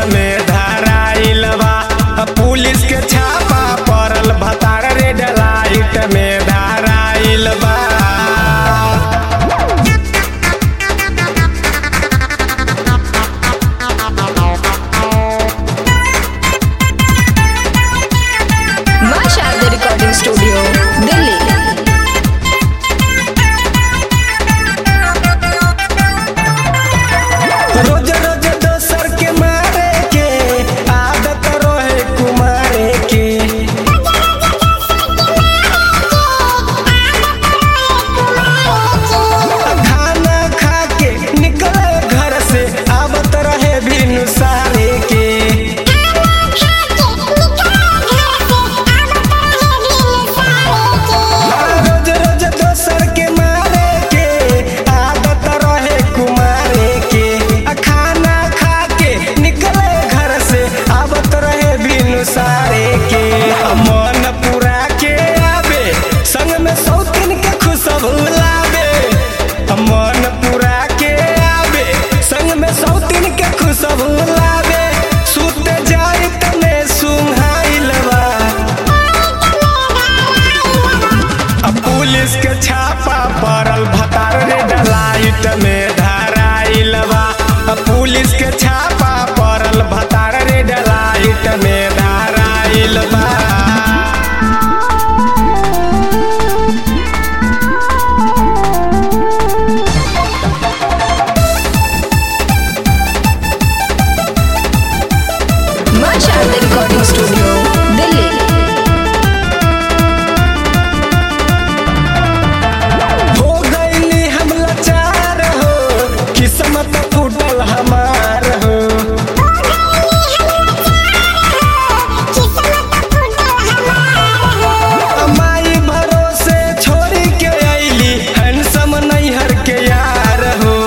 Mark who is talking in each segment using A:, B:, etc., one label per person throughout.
A: में धराइल बा पुलिस के छापा पड़ल भतार रेड लाइट में धराइल बा
B: माँ शारदा रिकॉर्डिंग स्टूडियो दिल्ली
A: रोज रोज दोसर के मारे के आदत रहे कुमारे के खाना खा के निकले घर से आवत रहे बिनु सारे के रोज रोज दोसर के मारे के आदत रहे कुमारे के आ खाना खा के निकले घर से आवत रहे बिनु सारे के आ मन पूरा के आवे संग में सौतीन के खुशबू लावे आ मन पूरा के आवे संग में सौतीन के खुशबू लावे सुते जाई तने सुंघाइल बा अब पुलिस के छापा पड़ल भतार रे डलाइट में धराइल बा अब पुलिस के छापा पड़ल भतार रे डलाइट में धराइल बा
B: माँ शारदा रिकॉर्डिंग स्टूडियो दिल्ली
A: हो गईली हम लाचार हो किस्मत फूटल हमार हो माई भरोसे छोड़ी के अइली हैंडसम नैहर के यार हो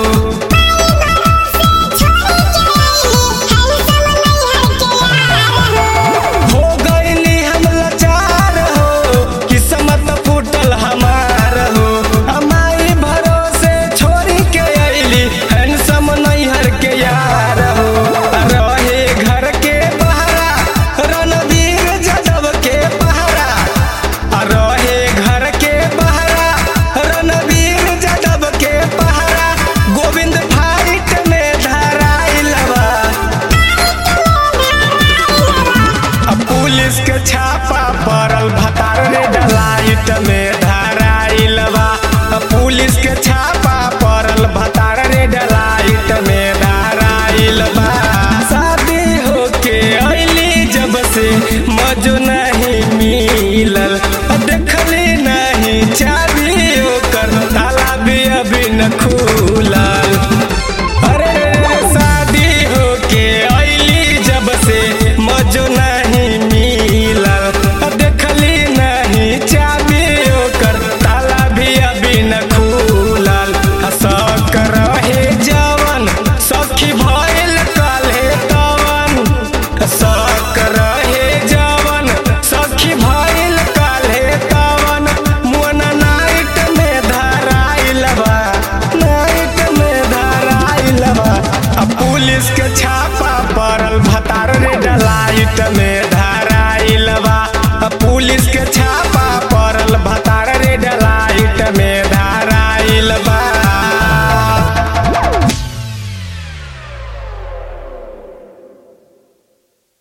A: हो गईली हम लाचार हो किस्मत फूटल हमार हो हमारी भरोसे छोड़ी के अइली हैंडसम नैहर के यार हो रहे घर के पहरा रणवीर जादव के पहरा आ रहे घर के पहरा रणवीर जादव के पहरा गोविंद फाइट में धराइल बा अब पुलिस के छापा पड़ल